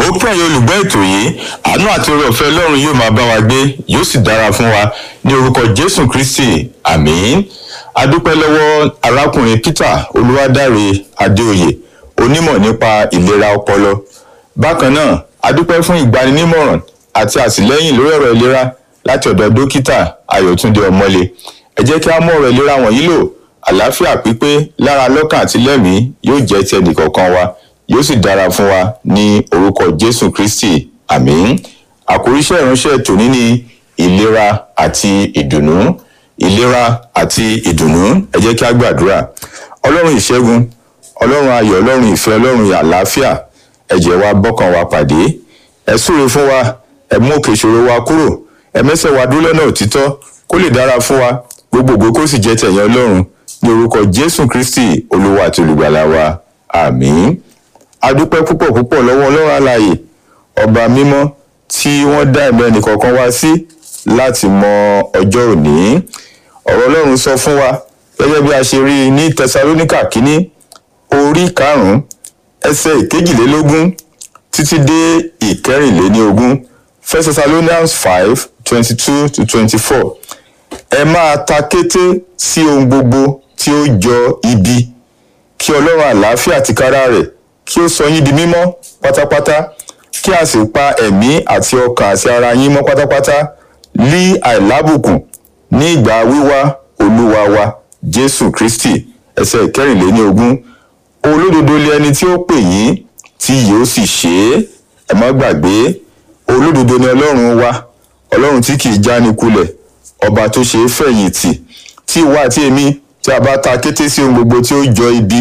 mo pẹ́ yín olùgbọ́ ètò yìí àánú àti oore ọ̀fẹ́ ọlọ́run yóò máa bá wa gbé yóò sì dára fún wa ní orúkọ jésù kristi àmín adúpẹ́ lọ́wọ́ arákùnrin peter olúwadáre adéoyè onímọ̀ nípa ìlera ọpọlọ bákan náà adúpẹ́ fún ìgbaninímọ̀ràn àti àtìlẹ́yìn lórí ọ̀rọ̀ ìlera láti ọ̀dọ̀ dókítà ayọ̀túndé ọmọlé ẹ jẹ́ kí a mú ọ̀rọ̀ ìlera wọ̀nyí lò àlàáfíà pípé lára lọ́kàn àti lẹ́mìí yóò jẹ́ ti ẹnìkọ̀ọ̀kan wa yóò sì dára fún wa ní orúkọ jésù kristi àmín àkóríṣẹ́ ìránṣẹ́ tòní ní ìlera àti ìdùnnú ìlera àti ìdùnnú ẹ jẹ́ kí a gbàdúrà ọlọ́run ìṣẹ́gun ọlọ́run ayọ̀ ọlọ́run ìfẹ́ ọlọ́run àlàáfíà ẹ jẹ́ wa bọ́kàn wa pàdé ẹ súre fún wa ẹ mú òkè ìṣòro wa kúrò ẹ mẹ́sẹ̀ wa dúró lọ́nà òtítọ́ kó lè dára fún wa gbogbogbò kó sì jẹ́ tẹ̀yìn ọlọ́run ní orúkọ jésù kristi olúwa àti olùgbàlà wa àmín adúpẹ́ púpọ̀ púpọ̀ lọ́wọ́ ọlọ́run alààyè ọba mímọ́ tí wọ́n dá ẹ̀mí ẹnìkọ̀ọ̀kan wá sí láti mọ ọjọ́ òní ọ̀rọ̀ ọlọ́run sọ fún wa gẹ́gẹ́ bí a ṣe rí i ní tẹsalóníkà kínní orí karùn-ún ẹsẹ̀ ìkejìlélógún títí dé ìkẹrìnléníogún first thessalonians five twenty two to twenty four ẹ máa ta kété sí ohun gbogbo tí ó jọ ibi kí ọlọ́run àlàáfíà tìkára rẹ̀ kí ó sọ yín di mímọ́ pátápátá kí a sì pa ẹ̀mí àti ọkàn àti ara yín mọ́ pátápátá lí àìlábùkún ní ìgbà wíwá olúwa wa jésù kristi ẹsẹ̀ ìkẹrìnléníogún olódodo lé ẹni tí ó pè yín tí yóò sì ṣe é ẹ má gbàgbé olódodo ni ọlọ́run wa ọlọ́run tí kì í jáni kulẹ̀ ọba tó ṣe é fẹ̀yìntì tí ìwọ àti èmi tí a bá ta kété sí ohun gbogbo tí ó jọ ibi